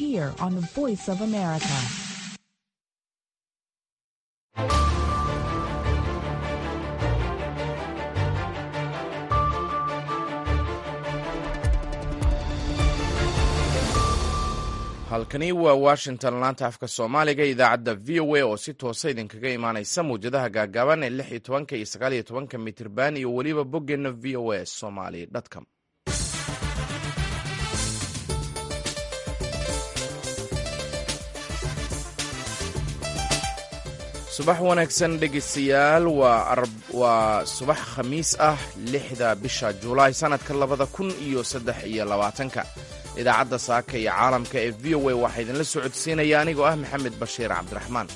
here on the Voice of America. halkani waa washington laanta afka soomaaliga idaacadda v o a oo si toosa idinkaga imaanaysa mawjadaha gaagaaban ee lix iyo tobanka iyo sagaal iyo tobanka mitirban iyo weliba boggeenna v o a somaly com subax wanaagsan dhegeystayaal waa subax khamiis ah lixda bisha julaay sannadka labada kun iyo saddex iyo labaatanka idaacadda saaka iyo caalamka ee v o a waxaa idinla socodsiinaya anigoo ah maxamed bashiir cabdiraxmaan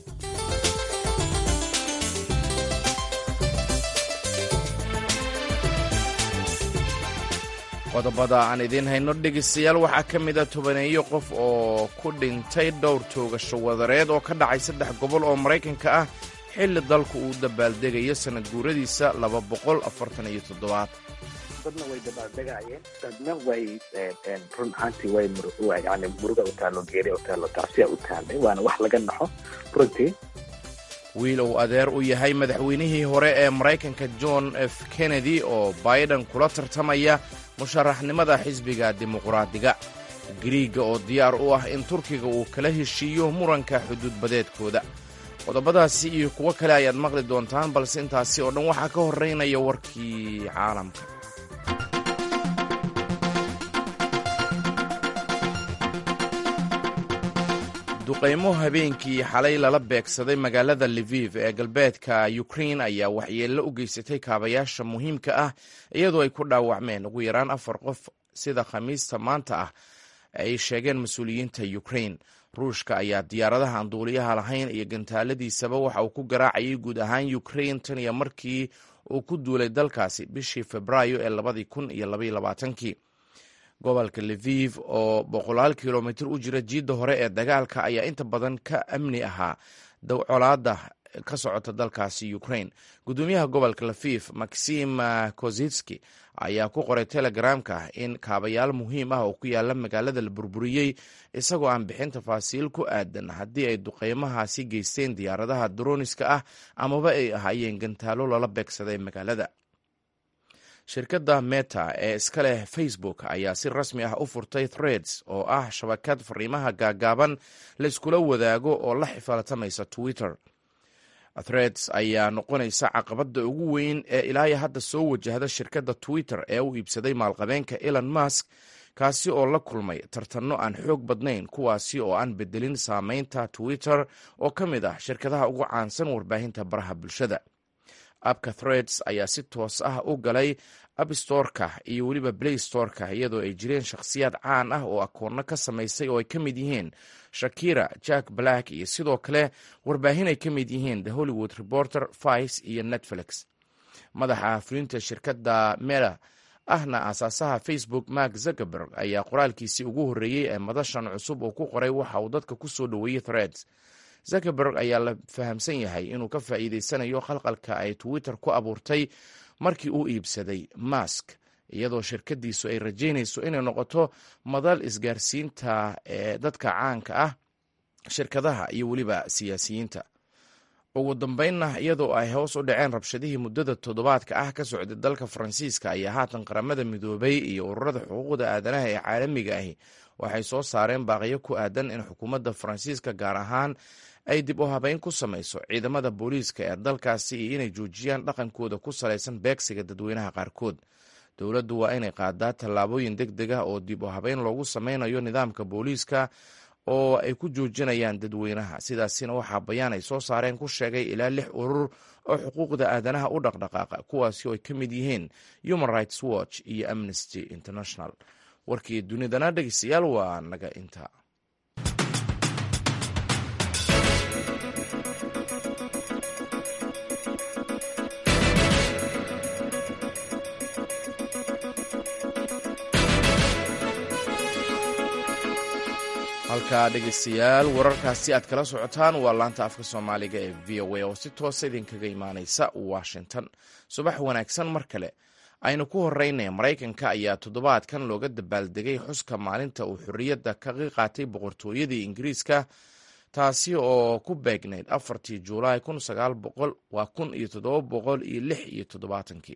qodobada aan idiin hayno dhegeystayaal waxaa ka mid a tobaneeyo qof oo ku dhintay dhowr toogasho wadareed oo ka dhacay saddex gobol oo maraykanka ah xilli dalku uu dabaaldegayo sanad guuradiisa laba boqol afartan iyo toddobaad dadna way dabaaldegayeen dadna way run ahaantii way yani muruga u taallo geeri u taallo taasiya u taallay waana wax laga naxo runtii wiil uu adeer u yahay madaxweynihii hore ee maraykanka john f kennedy oo biden kula tartamaya musharaxnimada xisbiga dimuqraadiga giriiga oo diyaar u ah in turkiga uu kala heshiiyo muranka xuduudbadeedkooda qodobadaasi iyo kuwo kale ayaad maqli doontaan balse intaasi oo dhan waxaa ka horraynaya warkii caalamka duqaymo habeenkii xalay lala beegsaday magaalada liviv ee galbeedka ukrein ayaa waxyeello u geysatay kaabayaasha muhiimka ah iyadoo ay ku dhaawacmeen ugu yaraan afar qof sida khamiista maanta ah ay sheegeen mas-uuliyiinta ukrein ruushka ayaa diyaaradaha aan duuliyaha lahayn iyo gantaaladiisaba waxa uu ku garaacayay guud ahaan ukrein tan iyo markii uu ku duulay dalkaasi bishii febraayo ee labadii kun iyo labaiyo labaatankii gobolka liviv oo boqolaal kilomitir u jira jiidda hore ee dagaalka ayaa inta badan ka amni ahaa colaada ka socota dalkaasi ukrain gudoomiyaha gobolka lafif maxim kozitski ayaa ku qoray telegramka in kaabayaal muhiim ah oo ku yaala magaalada la burburiyey isagoo aan bixin tafaasiil ku aadan haddii ay duqeymahaasi geysteen diyaaradaha droniska ah amaba ay ahaayeen gantaalo lala beegsaday magaalada shirkadda meta ee iska leh facebook ayaa si rasmi ah u furtay threads oo ah shabakad fariimaha gaagaaban layskula wadaago oo la xifaaltamaysa twitter threads ayaa noqonaysa caqabadda ugu weyn ee ilaahay hadda soo wajahda shirkadda twitter ee u iibsaday maalqabeenka elon musk kaasi oo la kulmay tartanno aan xoog badnayn kuwaasi oo aan bedelin saameynta twitter oo ka mid ah shirkadaha ugu caansan warbaahinta baraha bulshada abka threads ayaa si toos ah u galay abstoreka iyo weliba play storeka iyadoo ay jireen shakhsiyaad caan ah oo akoonno ka samaysay oo ay ka mid yihiin shakira jack black iyo sidoo kale warbaahin ay ka mid yihiin the hollywood reporter vice iyo netflix madaxa fulinta shirkadda mela ahna aasaasaha facebook mark zuckerberg ayaa qoraalkiisii ugu horreeyey ee madashan cusub uu ku qoray waxa uu dadka ku soo dhoweeyey threads zuckerberg ayaa la fahamsan yahay inuu ka faa'iideysanayo khalqalka ay twitter ku abuurtay markii uu iibsaday mask iyadoo shirkadiisu ay rajaynayso inay noqoto madal isgaarsiinta ee dadka caanka ah shirkadaha iyo weliba siyaasiyiinta ugu dambeynna iyadoo ay hoos u dhaceen rabshadihii muddada toddobaadka ah ka socday dalka faransiiska ayaa haatan qaramada midoobay iyo ururada xuquuqda aadanaha ee caalamiga ahi waxay soo saareen baaqiyo ku aadan in xukuumadda faransiiska gaar ahaan ay dib u habeyn ku samayso ciidamada booliiska ee dalkaasi iyo inay joojiyaan dhaqankooda ku salaysan beegsiga dadweynaha qaarkood dowladdu waa inay qaadaa tallaabooyin deg deg ah oo dib u habeyn loogu sameynayo nidaamka booliiska oo ay ku joojinayaan dadweynaha sidaasina waxaa bayaan ay soo saareen ku sheegay ilaa lix urur oo xuquuqda aadanaha u dhaqdhaqaaqa kuwaasi oo ay ka mid yihiin human rights watch iyo amnesty international warkii dunidana dhegeystayaal waa naga inta halkaa dhegeystayaal wararkaasi aad kala socotaan waa laanta afka soomaaliga ee v o a oo si toosa idinkaga imaaneysa washington subax wanaagsan mar kale aynu ku horeynaya maraykanka ayaa toddobaadkan looga dabaaldegay xuska maalinta uu xorriyadda kaga qaatay boqortooyadii ingiriiska taasi oo ku beegnayd afartii juulaay kun sagaal boqol waa kun iyo toddoba boqol iyo lix iyo toddobaatankii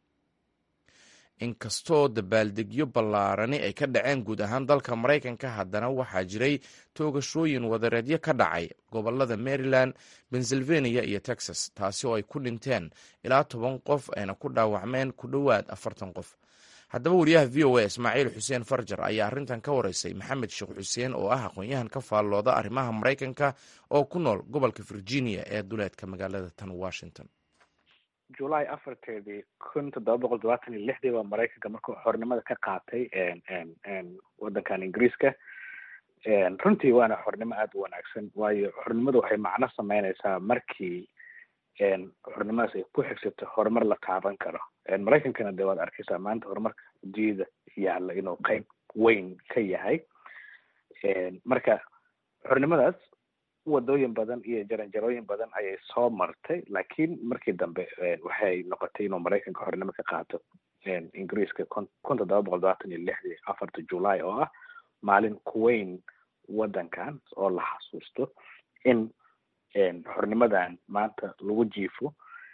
inkastoo dabaaldegyo ballaarani ay ka dhaceen guud ahaan dalka maraykanka haddana waxaa jiray toogashooyin wadareedyo ka dhacay gobolada maryland pennsylvania iyo texas taasi oo ay ku dhinteen ilaa toban qof ayna ku dhaawacmeen ku dhowaad afartan qof haddaba wariyaha v o a ismaaciil xuseen farjar ayaa arrintan ka wareysay maxamed sheekh xuseen oo ah aqoon-yahan ka faallooda arrimaha maraykanka oo ku nool gobolka virginia ee duleedka magaalada tan washington julaay afarteedii kun toddoba boqol todobaatan iyo lixdii baa maraykanka markuu xornimada ka qaatay waddankan ingiriiska runtii waana xornimo aada u wanaagsan waayo xornimadu waxay macno sameyneysaa markii xornimadaas ay ku xigsato horumar la taaban karo maraykankana dee waad arkeysaa maanta horumarka adduunyada yaalla inuu qeyb weyn ka yahay marka xornimadaas wadooyin badan iyo jaranjarooyin badan ayay soo martay laakiin markii dambe waxay noqotay inuu maraykanka xornimo ka qaato ingiriiska kun kun toddoba boqol todobaatan iyo lixdii afarta july oo ah maalin kuweyn waddankan oo la xasuusto in xornimadan maanta lagu jiifo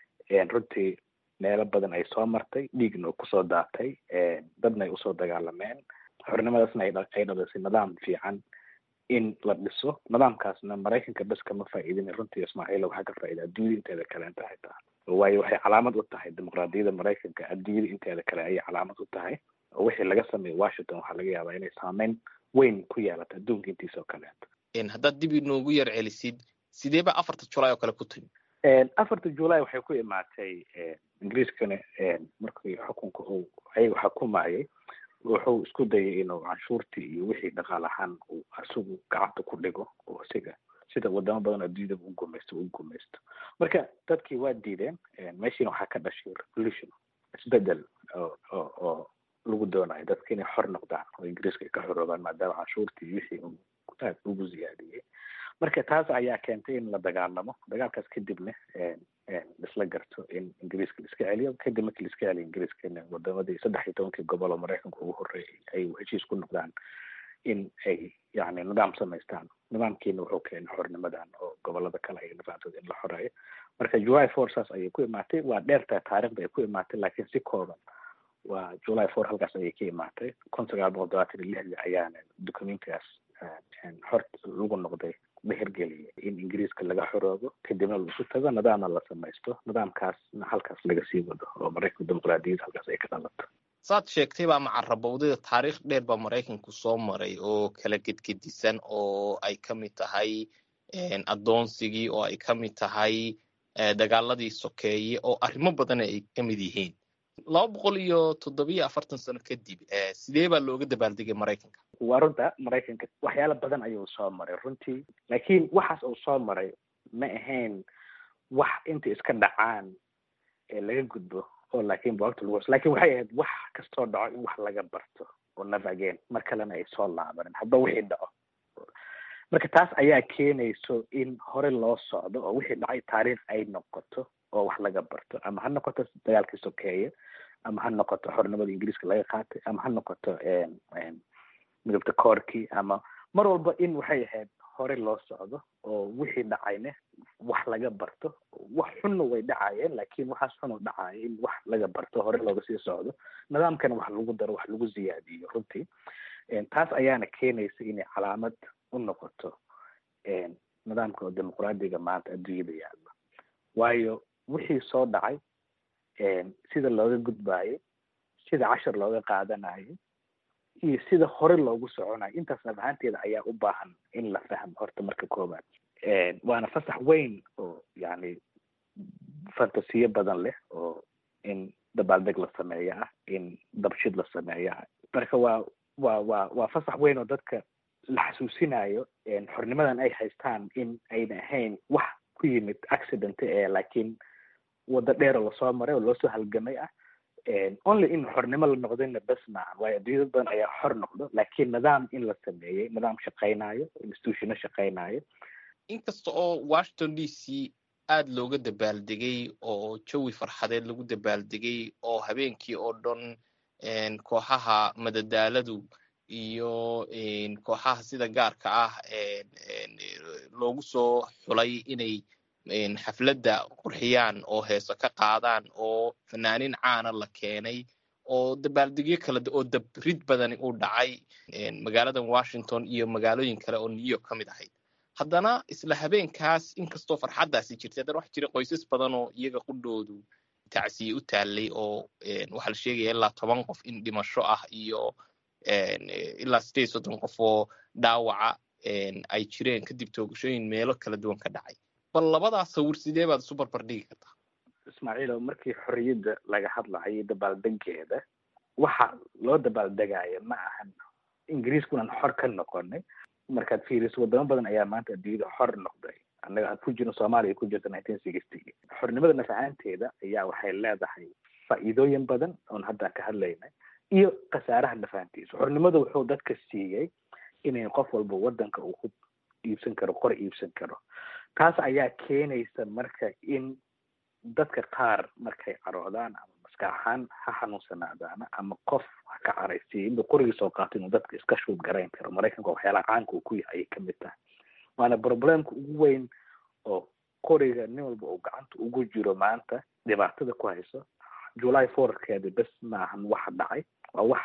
runtii meelo badan ay soo martay dhiigna u kusoo daatay dadna ay usoo dagaalameen xornimadaasna ay dhalisay nidaam fiican in la dhiso nidaamkaasna maraykanka bes kama faa'iidin runtii ismaaciil waxaa ka faa'iida adduunyada inteeda kale inta xitaa waayo waxay calaamad u tahay dimuqraadiyadda maraykanka adduunyada inteeda kale ayay calaamad u tahay oo wixii laga sameeyo washington waxaa laga yaabaa inay saameyn weyn ku yeelato adduunka intiisa oo kaleeto haddaad dib inoogu yar celisid sidee ba afarta julaay oo kale ku timi afarta july waxay ku imaatay ingiriiskana markii xukunka uu ayaga xukumayay wuxuu isku dayay inuu canshuurtii iyo wixii dhaqaal ahaan uu isagu gacanta ku dhigo oo isiga sida wadamo badan adduunyada u gumaysto u gumaysto marka dadkii waa diideen meeshiina waxaa ka dhashay revolution isbedel oo oo oo lagu doonayo dadka inay xor noqdaan oo ingiriiska ay ka xoroobaan maadaama canshuurtii iyo wixii uu aad ugu ziyaadiyey marka taas ayaa keentay in la dagaalamo dagaalkaas kadibna isla garto in ingiriiska la iska celiyo kadib markii la iska celiyo ingiriiskana wadamadii saddex iyo tobankii gobol oo maraykanka ugu horreeyay ay heshiis ku noqdaan in ay yani nidaam samaystaan nidaamkiina wuxuu keenay xornimadan oo gobolada kale ay nidaamsada in la xoreeyo marka july four saas ayay ku imaatay waa dheertaa taarikhda ay ku imaatay laakiin si kooban waa july four halkaas ayay ka imaatay kun sagaal boqol todobaatan iyo lixdii ayaana dukumentigaas xor lagu noqday la hirgeliyay in ingiriiska laga xoroobo kadibna la isu tago nidaamna la samaysto nidaamkaasna halkaas laga sii wado oo maraykanka dimuqraadiyadda halkaas ay ka dhalato saad sheegtay baa macarabowdada taariikh dheer baa maraykanku soo maray oo kala gedgedisan oo ay ka mid tahay addoonsigii oo ay ka mid tahay dagaaladii sokeeye oo arrimo badan ay ka mid yihiin laba boqol iyo toddobiyo afartan sano kadib sidee baa looga dabaaldegay maraykanka waa runta maraykanka waxyaalo badan ayuu soo maray runtii laakiin waxaas uu soo maray ma ahayn wax intay iska dhacaan ee laga gudbo oo laakiin boogta lagu lakin waxay ahayd wax kastoo dhaco in wax laga barto oo navageen mar kalena ay soo laabanin hadba wixii dhaco marka taas ayaa keenayso in hore loo socdo oo wixii dhacay taariikh ay noqoto oo wax laga barto ama ha noqoto dagaalkii sokeeye ama ha noqoto xornimada ingiriiska laga qaatay ama ha noqoto midabta koorkii ama mar walba in waxay ahayd hore loo socdo oo wixii dhacayne wax laga barto wax xunna way dhacayeen laakiin waxaas xun oo dhacaya in wax laga barto hore looga sii socdo nidaamkana wax lagu daro wax lagu ziyaadiyo runtii taas ayaana keenaysa inay calaamad u noqoto nidaamka oo dimuqraadiga maanta adduunyada yaalla waayo wixii soo dhacay sida looga gudbaayo sida cashar looga qaadanayo iyo sida hore loogu soconayo intaas naf ahaanteeda ayaa u baahan in la fahmo horta marka koobaad waana fasax weyn oo yani fantasiyo badan leh oo in dabaaldeg la sameeyo ah in dabshid la sameeyo ah marka waa waa waa waa fasax weyn oo dadka la xasuusinayo xornimadan ay haystaan in ayna ahayn wax ku yimid accident ee laakiin waddo dheer oo lasoo maray oo loosoo halgamay ah only in xornimo la noqdayna bes maahan waayo adduunya dad badan ayaa xor noqdo laakiin nidaam in la sameeyey nidaam shaqaynayo institutiono shaqaynayo inkasta oo washington d c aad looga dabaaldegay oo jawi farxadeed lagu dabaaldegay oo habeenkii oo dhan kooxaha madadaaladu iyo kooxaha sida gaarka ah loogu soo xulay inay xafladda qurxiyaan oo heeso ka qaadaan oo fanaanin caana la keenay oo dabaaldegyo kale oo dabrid badani uu dhacay magaaladan washington iyo magaalooyin kale oo new york ka mid ahayd haddana isla habeenkaas inkastoo farxaddaasi jirtay haddana waxa jira qoysas badan oo iyaga qudhoodu tacsiye u taallay oo waxaa la sheegaya ilaa toban qof in dhimasho ah iyo ilaa sideed soddon qof oo dhaawaca ay jireen kadib toogashooyin meelo kala duwan ka dhacay bal labadaas sawir sidee baad isu barbardhigi kartaa ismaaciilo markii xorriyadda laga hadlayo dabaaldegeeda waxa loo dabaaldegaya ma ahan ingiriiskunan xor ka noqonay markaad fiiriso wadamo badan ayaa maanta adduunyada xor noqday annaga aan ku jirno soomaaliya ku jirta nineteen sixty xornimada nafacaanteeda ayaa waxay leedahay faa'iidooyin badan oon hadda ka hadlaynay iyo khasaaraha nafahantiisa xornimada wuxuu dadka siiyey inay qof walba waddanka uu ku iibsan karo qor iibsan karo taas ayaa keenaysa marka in dadka qaar markay caroodaan ama maskax ahaan ha xanuunsanaadaana ama qof ha ka caraysiiya inuu qorigii soo qaato inuu dadka iska shuud garayn karo maraykanka waxyaalaha caanka uu ku yahay ayay kamid tahay waana problemka ugu weyn oo qoriga nin walba uu gacanta ugu jiro maanta dhibaatada ku hayso july fourkeeda bes maahan waxa dhacay waa wax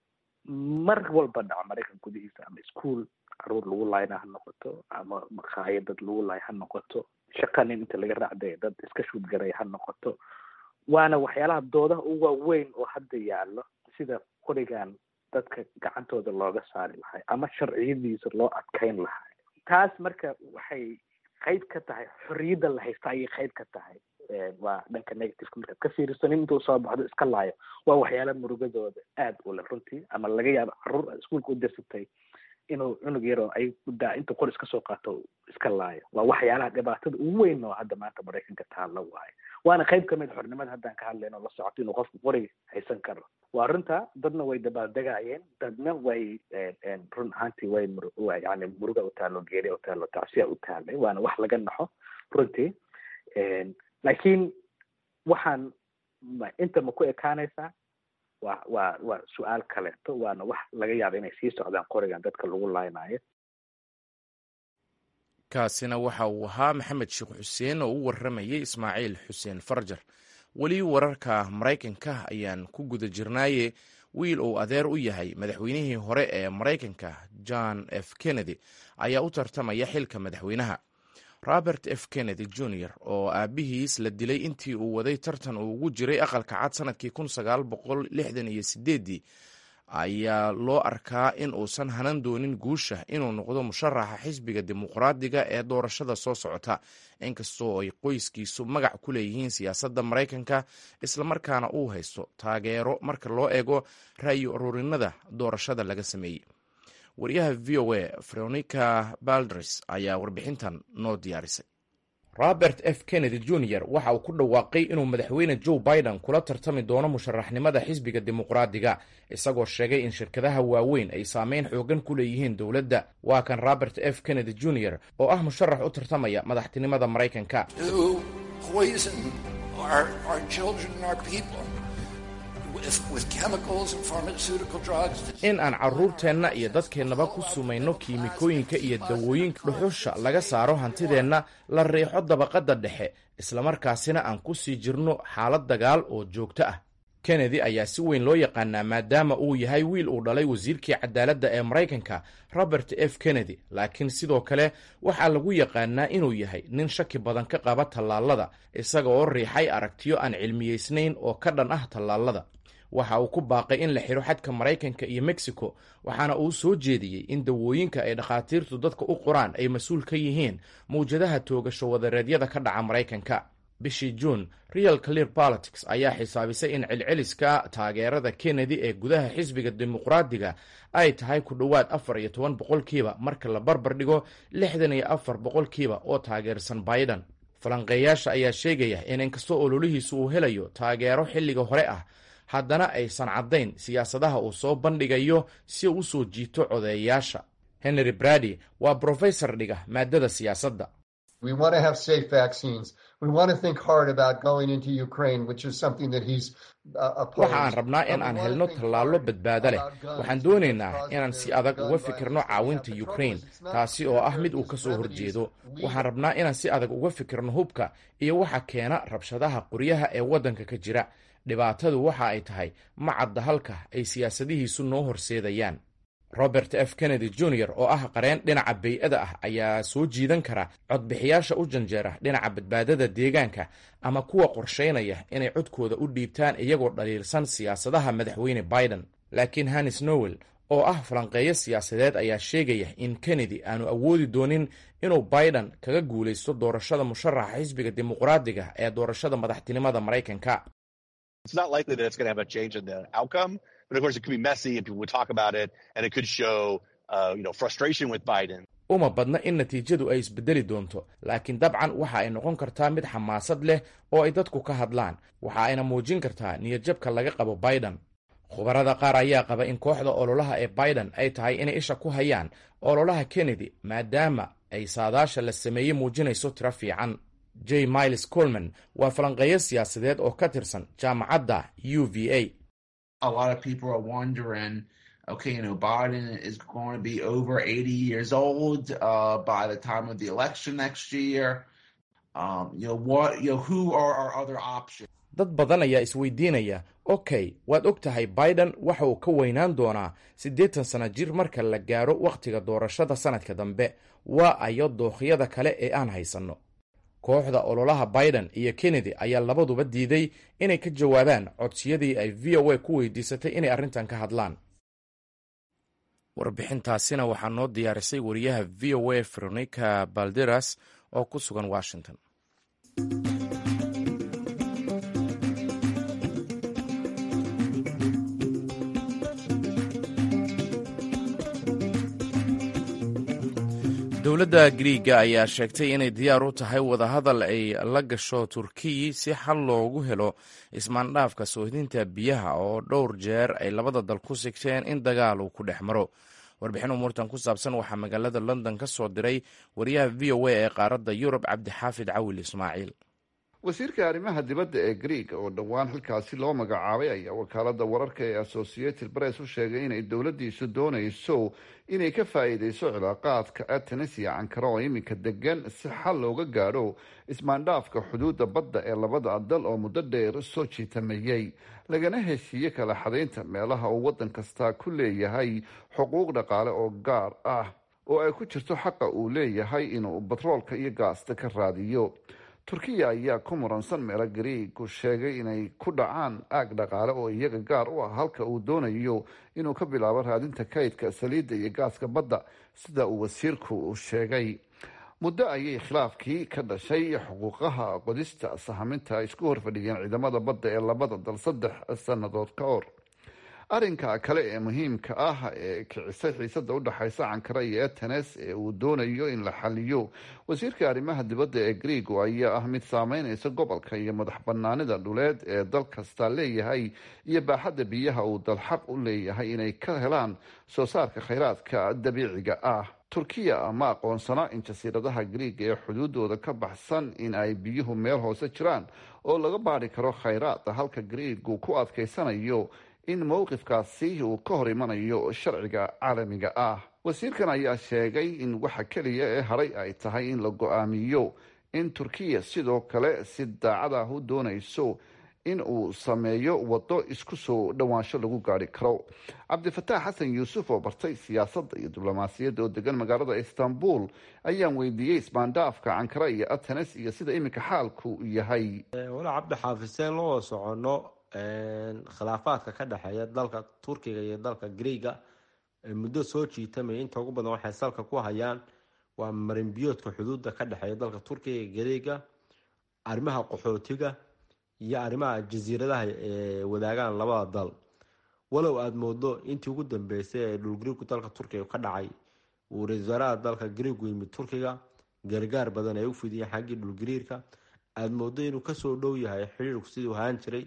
mar walba dhaco maraykan gudihiisa ama ischool caruur lagu laayna ha noqoto ama makhaayad dad lagu laay ha noqoto shaqa nin inta laga raacday dad iska shuudgaray ha noqoto waana waxyaalaha doodaha ugu waaweyn oo hadda yaallo sida qorigan dadka gacantooda looga saari lahay ama sharciyadiisa loo adkayn lahay taas marka waxay qayb ka tahay xorriyadda la haysta ayay qayb ka tahay waa dhanka negativeka markaad ka fiiriso nin intuu soo baxdo iska laayo waa waxyaala murugadooda aad u leh runtii ama laga yaabo caruur iskuolka u dirsatay inuu cunug yaroo ay daa intuu qor iska soo qaato iska laayo waa waxyaalaha dhibaatada ugu weyn oo hadda maanta maraykanka taalla waayo waana qayb kamid xornimada haddaan ka hadlayno la socoto inuu qofku qori haysan karo waa runta dadna way dabaaldegayeen dadna way run ahaantii way mur yani muruga u taalo geeriya u taalo tacsiya u taalay waana wax laga naxo runtii laakiin waxaan inta ma ku ekaanaysaa waa waa waa su-aal kaleeto waana wax laga yaaba inay sii socdaan qorigan dadka lagu laaynayo kaasina waxa uu ahaa maxamed sheekh xuseen oo u warramayay ismaaciil xuseen farjar weli wararka maraykanka ayaan ku guda jirnaaye wiil uu adeer u yahay madaxweynihii hore ee maraykanka john f kennedy ayaa u tartamaya xilka madaxweynaha robert f kennedy jr oo aabihiis la dilay intii uu waday tartan uu ugu jiray aqalka cad sanadkii kun sagaal boqol lixdan iyo sideedii ayaa loo arkaa in uusan hanan doonin guusha inuu noqdo musharaxa xisbiga dimuqraadiga ee doorashada soo socota inkastoo ay qoyskiisu magac ku leeyihiin siyaasadda maraykanka islamarkaana uu haysto taageero marka loo eego ra'yi ururinada doorashada laga sameeyey wariyaha v o a veronica baldres ayaa warbixintan noo diyaarisay robert f kennedy jr waxa uu ku dhawaaqay inuu madaxweyne joe biden kula tartami doono musharaxnimada xisbiga dimuqraadiga isagoo sheegay in shirkadaha waaweyn ay saameyn xoogan ku leeyihiin dowladda waa kan robert f kennedy jr oo ah musharax u tartamaya madaxtinimada maraykanka in aan carruurteenna iyo dadkeennaba ku sumayno kiimikooyinka iyo dawooyinka dhuxusha laga saaro hantideenna la riixo dabaqadda dhexe islamarkaasina aan ku sii jirno xaalad dagaal oo joogto ah kennedy ayaa si weyn loo yaqaanaa maadaama uu yahay wiil uu dhalay wasiirkii cadaaladda ee maraykanka robert f kennedy laakiin sidoo kale waxaa lagu yaqaanaa inuu yahay nin shaki badan ka qaba tallaalada isaga oo riixay aragtiyo aan cilmiyeysnayn oo ka dhan ah tallaalada waxa uu ku baaqay in la xidho xadka maraykanka iyo mexico waxaana uu soo jeediyey in dawooyinka ay dhakhaatiirtu dadka u qoraan ay mas-uul ka yihiin mawjadaha toogasho wadareedyada ka dhaca maraykanka bishii juun real clear politics ayaa xisaabisay in celceliska taageerada kennedy ee gudaha xisbiga dimuqraadiga ay tahay ku dhowaad afar iyo toban boqolkiiba marka la barbar dhigo lixdan iyo afar boqolkiiba oo taageersan biden falanqeeyaasha ayaa sheegaya in inkastoo ololihiisu uu helayo taageero xilliga hore ah haddana aysan caddayn siyaasadaha uu soo bandhigayo si uu usoo jiito codeeyayaasha henry brady waa brofesor dhiga maadada siyaasadda waxa aan rabnaa in aan helno tallaallo badbaado leh waxaan doonaynaa inaan si adag uga fikirno caawinta ukrain taasi oo ah mid uu ka soo horjeedo waxaan rabnaa inaan si adag uga fikirno hubka iyo waxa keena rabshadaha qoryaha ee waddanka ka jira dhibaatadu waxa ay tahay ma cadda halka ay siyaasadihiisu noo horseedayaan robert f kennedy jr oo ah qareen dhinaca bay-ada ah ayaa soo jiidan kara codbixiyaasha u janjeera dhinaca badbaadada deegaanka ama kuwa qorshaynaya inay codkooda u dhiibtaan iyagoo dhaliilsan siyaasadaha madaxweyne biden laakiin hannis nowel oo ah falanqeeyo siyaasadeed ayaa sheegaya in kennedy aanu awoodi doonin inuu biden kaga guulaysto doorashada musharaxa xisbiga dimuqraadiga ee doorashada madaxtinimada maraykanka uma badna in natiijadu ay isbedeli doonto laakiin dabcan waxa ay noqon kartaa mid xamaasad leh oo ay dadku ka hadlaan waxa ayna muujin kartaa niyadjabka laga qabo biden khubarada qaar ayaa qaba in kooxda ololaha ee biden ay tahay inay isha ku hayaan ololaha kennedy maadaama ay saadaasha la sameeyey muujinayso tiro fiican j miles colman waa falanqeeyo siyaasadeed oo ka tirsan jaamacadda u v a okay, you know, Biden is going to be over 80 years old uh, by the time of the election next year. Um, you know, what, you know, who are our other options? dad badan ayaa isweydiinaya okay waad og tahay biden waxa uu ka weynaan doonaa siddeetan sana jir marka la gaaro wakhtiga doorashada sanadka dambe waa ayo dookhiyada kale ee aan haysanno kooxda ololaha biden iyo kennedy ayaa labaduba diiday inay ka jawaabaan codsiyadii ay v o a ku weydiisatay inay arrintan ka hadlaan warbixintaasina waxaa noo diyaarisay wariyaha v o a veronica balderas oo ku sugan washington dowladda griiga ayaa sheegtay inay diyaar u tahay wadahadal ay la gasho turkiyi si xal loogu helo ismaandhaafka soohdinta biyaha oo dhowr jeer ay labada dal ku sigteen in dagaal uu ku dhex maro warbixin umuurtan ku saabsan waxaa magaalada london ka soo diray wariyaha v o a ee qaaradda yurub cabdixaafid cawil ismaaciil wasiirka arrimaha dibadda ee greeg oo dhowaan halkaasi loo magacaabay ayaa wakaalada wararka ee associated press u sheegay inay dowladdiisu doonayso inay ka faa'iideyso cilaaqaadka atenis iyo ankara oo iminka degan si xal looga gaadho ismaandhaafka xuduudda badda ee labada dal oo muddo dheer soo jiitameeyey lagana heshiiye kala xadaynta meelaha uu waddan kasta ku leeyahay xuquuq dhaqaale oo gaar ah oo ay ku jirto xaqa uu leeyahay inuu batroolka iyo gaasta ka raadiyo turkiya ayaa ku muransan meelo gariigu sheegay inay ku dhacaan aag dhaqaale oo iyaga gaar u ah halka uu doonayo inuu ka bilaabo raadinta kaydka saliidda iyo gaaska badda sida uu wasiirku sheegay muddo ayay khilaafkii ka dhashay xuquuqaha qodista sahaminta isku horfadhiyeen ciidamada badda ee labada dal saddex sannadood ka hor arrinka kale ee muhiimka ah ee kicisay xiisada udhexaysa ankara iyo atenes ee uu doonayo in la xaliyo wasiirka arrimaha dibadda ee greego ayaa ah mid saameyneysa gobolka iyo madax banaanida dhuleed ee dal kasta leeyahay iyo baaxadda biyaha uu dal xaq u leeyahay inay ka helaan soo saarka kheyraadka dabiiciga ah turkiya ma aqoonsana in jasiiradaha greeg ee xuduudooda ka baxsan in ay biyuhu meel hoose jiraan oo laga baadhi karo kheyraada halka greegu ku adkeysanayo in mowqifkaasi uu ka hor imanayo sharciga caalamiga ah wasiirkan ayaa sheegay in waxa keliya ee haray ay tahay in la go-aamiyo in turkiya sidoo kale si daacad ah u doonayso in uu sameeyo waddo isku soo dhowaansho lagu gaari karo cabdifataax xasan yuusuf oo bartay siyaasadda iyo diblomaasiyadda oo degan magaalada istanbul ayaan weydiiyey ismaandhaafka ankara iyo atenes iyo sida iminka xaalku yahay walaa cabdixaafiseen loo socono khilaafaadka ka dhexeeya dalka turkiga iyo dalka greega muddo soo jiitamaya inta ugu badan waxay salka ku hayaan waa marinbiyoodka xuduudda ka dhexeeya dalka turkiga iyo greega arrimaha qaxootiga iyo arrimaha jasiiradaha ee wadaagaan labada dal walow aada moodo intii ugu dambeysay ee dhulgariirku dalka turkiga ka dhacay uu ra-isul wasaaraha dalka greegu yimid turkiga gargaar badan ay u fidiyeen xaggii dhulgariirka aada moodo inuu kasoo dhow yahay xiriirku siduu ahaan jiray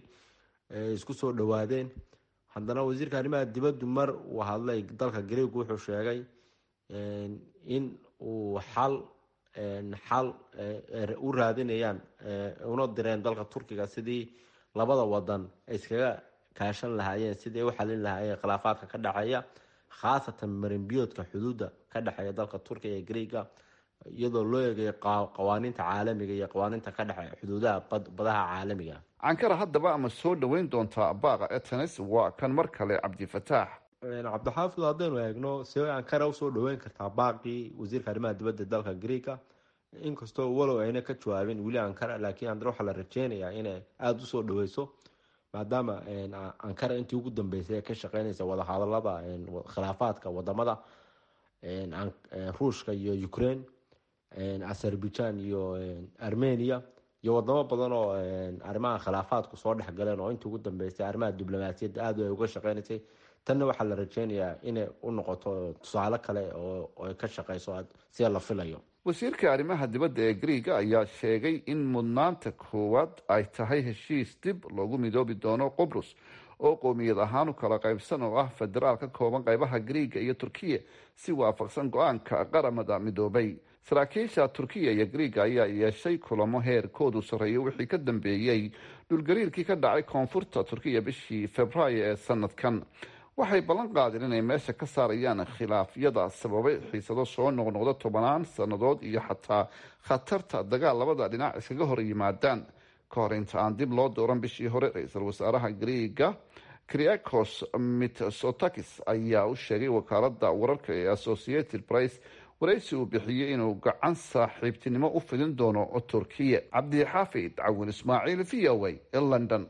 isku soo dhawaadeen haddana wasiirka arrimaha dibaddu mar uu hadlay dalka greegu wuxuu sheegay in uu xal xal u raadinayaan una direen dalka turkiga sidii labada wadan ay iskaga kaashan lahaayeen sidii ay u xalin lahaayeen khilaafaadka ka dhexeeya khaasatan marinbiyoodka xuduudda ka dhexeeya dalka turkiga ee greega iyadoo loo eegayo qawaaniinta caalamiga iyo qawaaniinta ka dhexeeya xuduudaha badaha caalamiga ankara haddaba ama soo dhoweyn doontaa baaqa etenes waa kan mar kale cabdifataax cabdixaafid haddaynu eegno see ankara usoo dhaweyn kartaa baaqii wasiirka arrimaha dibadda dalka greega inkastoo walow ayna ka jawaabin weli ankara laakiin haddana waxaa la rajeynayaa inay aada usoo dhaweyso maadaama ankara intii ugu dambeysay ee ka shaqeynaysa wadahadalada khilaafaadka wadamada ruushka iyo ukraine azerbaijan iyo armenia iyo wadamo badan oo arrimaha khilaafaadku soo dhexgaleen oo intii ugu dambeysay arrimaha diblomaasiyadda aada ay uga shaqeynaysay tanna waxaa la rajeynayaa inay u noqoto tusaale kale oo ay ka shaqeyso sida la filayo wasiirka arrimaha dibadda ee greega ayaa sheegay in mudnaanta koowaad ay tahay heshiis dib loogu midoobi doono qobrus oo qoomiyad ahaan u kala qaybsan oo ah federaal ka kooban qaybaha greega iyo turkiya si waafaqsan go-aanka qaramada midoobay saraakiisha turkiya iyo greega ayaa yeeshay kulamo heerkoodu sarreeyo wixii ka dambeeyey dhulgariirkii ka dhacay koonfurta turkiya bishii februaayo ee sanadkan waxay ballan qaadeen inay meesha ka saarayaan khilaafyada sababay xiisado soo noqnoqda tobanaan sannadood iyo xataa khatarta dagaal labada dhinac iskaga hor yimaadaan ka hor inta aan dib loo dooran bishii hore ra-iisul wasaaraha greega kriakos mitsotakis ayaa u sheegay wakaalada wararka ee associated price waraysi uu bixiyey inuu gacan saaxiibtinimo u fidin doono turkiya cabdixaafid cawin ismaaciil v o a ee london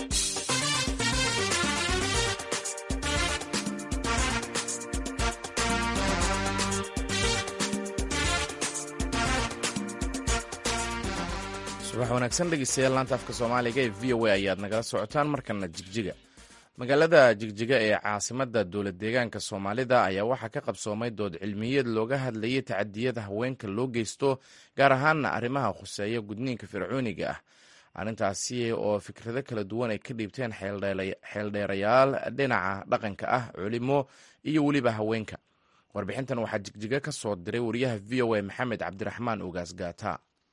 subax wanaagsan dhegeystayaal laanta afka soomaaliga ee v o a ayaad nagala socotaan markana jigjiga magaalada jigjiga ee caasimada dowlad deegaanka soomaalida ayaa waxaa ka qabsoomay dood cilmiyeed looga hadlayay tacadiyada haweenka loo geysto gaar ahaana arrimaha khuseeya gudniinka fircooniga ah arrintaasi oo fikrado kala duwan ay ka dhiibteen xeeldheerayaal dhinaca dhaqanka ah culimo iyo weliba haweenka warbixintan waxaa jigjiga ka soo diray wariyaha v o a maxamed cabdiraxmaan ogaas gaata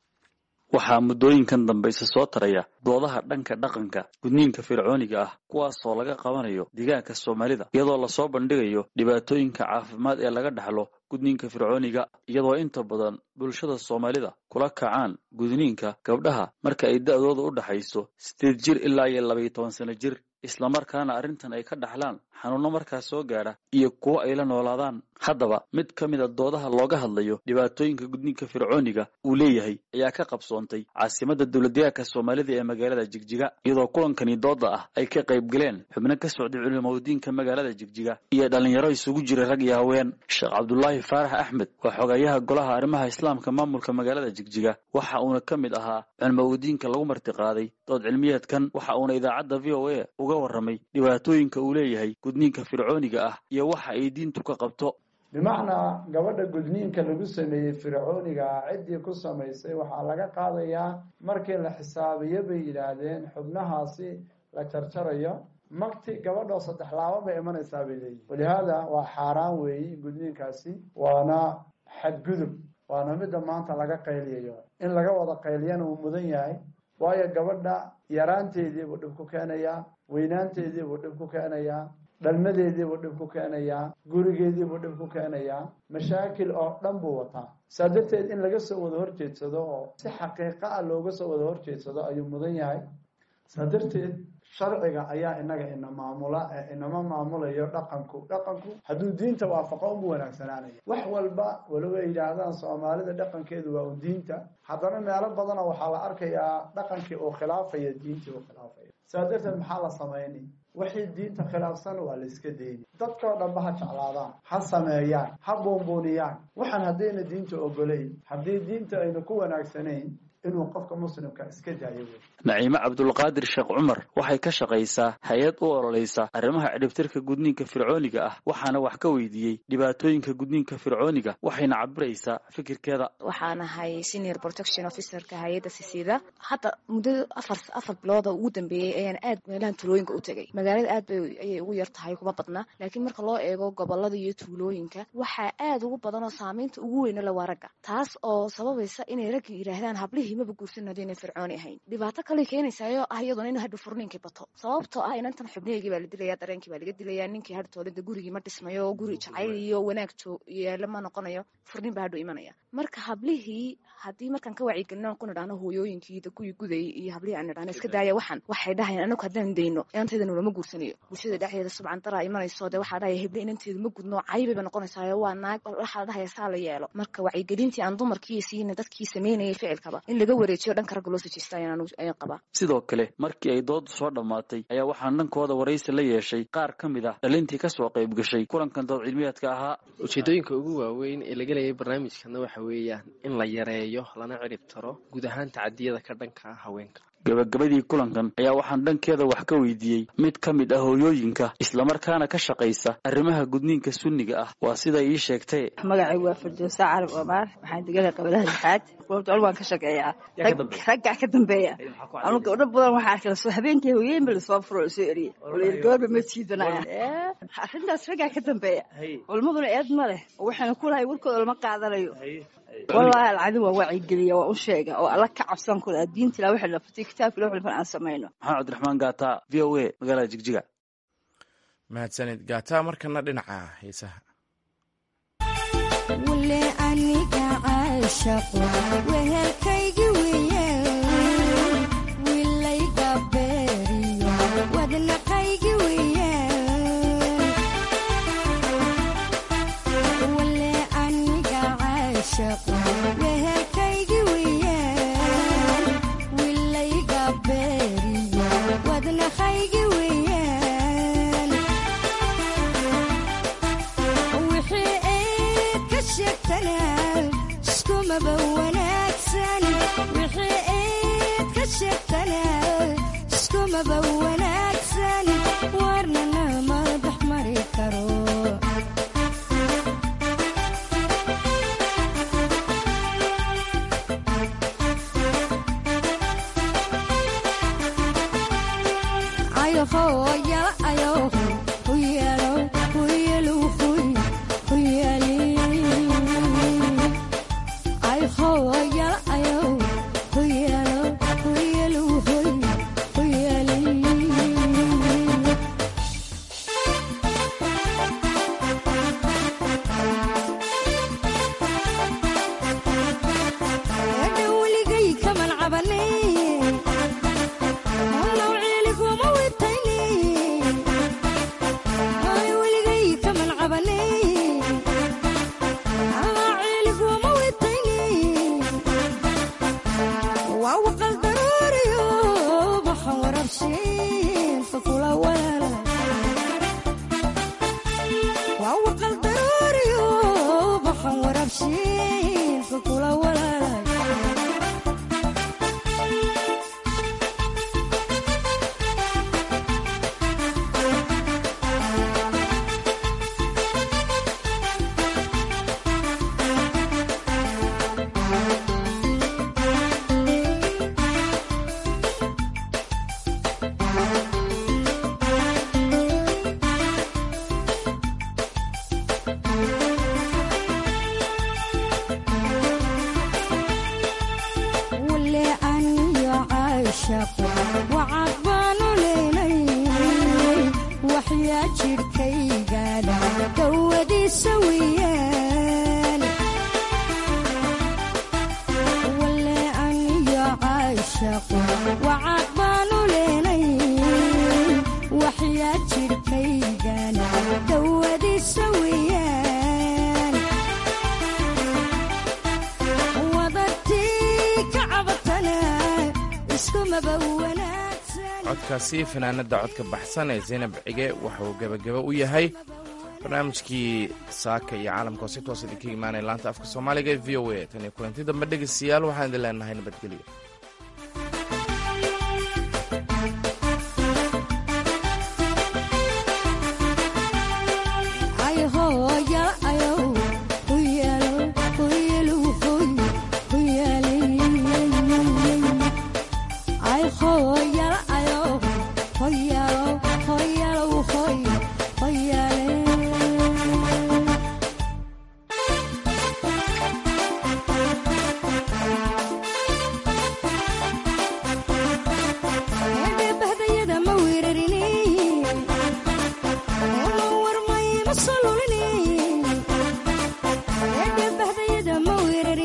waxaa muddooyinkan dambayse soo taraya doodaha dhanka dhaqanka gudniinka fircooniga ah kuwaasoo laga qabanayo deegaanka soomaalida iyadoo lasoo bandhigayo dhibaatooyinka caafimaad ee laga dhaxlo gudniinka fircooniga iyadoo inta badan bulshada soomaalida kula kacaan gudniinka gabdhaha marka ay da-dooda u dhaxayso sideed jir ilaa iyo labaiyo toban sano jir islamarkaana arrintan ay ka dhaxlaan xanuunno markaas soo gaadha iyo kuwo ay la noolaadaan haddaba mid ka mid a doodaha looga hadlayo dhibaatooyinka gudniinka fircooniga uu leeyahay ayaa ka qabsoontay caasimadda dowladdeegaanka soomaalida ee magaalada jigjiga iyadoo kulankani dooda ah ay ka qayb galeen xubno ka socday culimaudiinka magaalada jigjiga iyo dhallinyaro isugu jiray rag iyo haween sheekh cabdulaahi faarax axmed waa xogayaha golaha arrimaha islaamka maamulka magaalada jigjiga waxa uuna ka mid ahaa culimaudiinka lagu martiqaaday dood cilmiyeedkan waxa uuna idaacadda v o a uga warramay dhibaatooyinka uu leeyahay gudniinka fircooniga ah iyo waxa ay diintu ka qabto bimacnaa gabadha gudniinka lagu sameeyey fircooniga ah ciddii ku samaysay waxaa laga qaadayaa markii la xisaabiyo bay yidhaahdeen xubnahaasi la jarjarayo magti gabadhoo saddex laaba bay imanaysaa bay leeyihin walihaada waa xaaraan weeyi gudniinkaasi waana xadgudub waana midda maanta laga qayliyayo in laga wada qayliyana uu mudan yahay waayo gabadha yaraanteedii buu dhib ku keenayaa weynaanteedii buu dhib ku keenayaa dhalmadeediibuu dhib ku keenayaa gurigeediibuu dhib ku keenayaa mashaakil oo dhan buu wataa saa darteed in laga soo wada horjeedsado oo si xaqiiqa ah looga soo wada horjeedsado ayuu mudan yahay saa darteed sharciga ayaa inaga ina maamula ee inama maamulayo dhaqanku dhaqanku hadduu diinta waafaqo umu wanaagsanaanaya wax walba waloba yidhaahdaan soomaalida dhaqankeedu waa un diinta haddana meelo badana waxaa la arkayaa dhaqankii uu khilaafaya diintii uu khilaafaya saa darteed maxaa la samayni wixii diinta khilaafsan waa la iska deyni dadkao dhanba ha jeclaadaan ha sameeyaan ha buunbuuniyaan waxaan haddayna diinta ogolayn haddii diinta ayna ku wanaagsanayn inuu qofka muslimka iska daayo wey naciime cabdulqaadir sheekh cumar waxay ka shaqaysaa hay-ad u ololeysa arrimaha cidhibtirka gudniinka fircooniga ah waxaana wax ka weydiiyey dhibaatooyinka gudniinka fircooniga waxayna cabiraysaa fikirkeeda waxaan ahay senior protection officerka hay-adda sisiida hadda muddo afar afar bilooda ugu dambeeyey ayaan aad meelahan tulooyinka u tegay magaalada aad bay ayay ugu yar tahay kuma badna laakiin marka loo eego gobolada iyo tuulooyinka waxaa aad ugu badan oo saamaynta ugu weyna la waa ragga taas oo sababaysa inay ragga yidhaahdaan hablihii maba guursan hadayna fircooni ahayn dhibaato kale keenaysayo ah iyaduna in hadhu furniinkii bato sababtoo ah inantan xubniheygii baa la dilaya dareenkii baa laga dilaya ninkii hadhtoolada gurigii ma dhismayo guri jacayl iyo wanaag yaala ma noqonayo furniin baa hadhu imanaya marka hablihii haddii markaan ka wacyigelino ku nidhaahno hooyooyinkii da kuwii gudayay iyo hablihii aan nidhahno iska daaya waxan waxay dhahayaan anagu haddaan dayno inanteeda nulama guursanayo bulshada dhexdeeda subcan daraa imanayso dee waxaa dhahaya heble inanteedu ma gudno caybay ba noqonaysaayo waa naag waxaa la dhahaya saa la yeelo marka wacyigelintii aan dumarkii siina dadkii sameynayay ficilkaba in laga wareejiyo dhanka ragga loo sajiista ayaan qabaa sidoo kale markii ay doodu soo dhammaatay ayaa waxaan dhankooda waraysi la yeeshay qaar ka mid ah dhalintii kasoo qayb gashay kulankan dood cilmiyaadka ahaa ujeedooyinka ugu waaweyn ee laga leeyay barnaamijkana waxa weeyaan in la yareeyo lana cirib taro guud ahaan tacadiyada ka dhanka ah haweenka gabagabadii kulankan ayaa waxaan dhankeeda wax ka weydiiyey mid ka mid ah hooyooyinka islamarkaana ka shaqaysa arrimaha gudniinka sunniga ah waa sida ii sheegtay magacay waa firdowsa carab omaar waxaan degana qabalaha lixaad goobta waan ka shaqeeyaa raggaa ka dambeeya anu gabdho badan waxaa arkala soo habeenkii hooyeenba lasoo furo lasoo eriyey olayr gabarba ma jiidanaya arrintaas raggaa ka dambeeya culmaduna eed ma leh oo waxaana ku lahay warkooda lama qaadanayo wallaahi alcadin waa waacigeliya waa u sheega oo alla ka cabsan kula diinta ilaa wixii la fatay kitaabka ilaa wixii aan samayno maxamed cabdiraxmaan gaata v o a magaalada jigjiga mahadsanid gaata markana dhinaca heesaha wule aniga caashaqo wehelkaygi weeyaan wilayga beeriyo wadnaqaygi weeyaan wule aniga caashaqo wehelkaygi weeyaan wilayga beeriyo wadnaqaygi weeyaan wixii eed ka sheegtanaa iskumaba wanaagsan wixii eed ka sheegtanaa iskumaba wanaagsan warnana ma dhex mari karo ayoho yala ayoho huyelo huyelo huy huyeli ayoho yala ayoho huyelo huyelo huy huyeli dhowligay kaman cabanay Halow ciiliguma witayni Hay weligay kaman cabanay Halow ciiliguma witayni Waa waqal daruuriyo baxan warabshiin fakula walaala Waa waqal daruuriyo baxan warabshiin fakula walaala wule aniyo caashaqo wacad baanu leynay waxyaa jidhkaygana dawadiisa weeyaan wule aniyo caashaqo wacad baanu leynay waxyaa jidhkaygana dawadiisa weeyaan wadartii ka cabatana iskumaba wanaagsan codkaasi fanaanada codka baxsan ee zaynab cige waxauu gebagaba u yahay barnaamijkii saaka iyo caalamka oo si toos idinka imaanaya laanta afka soomaaliga ee v o a tan iyo kulanti dambe dhegeystayaal waxaan idin leenahay nabadgelyo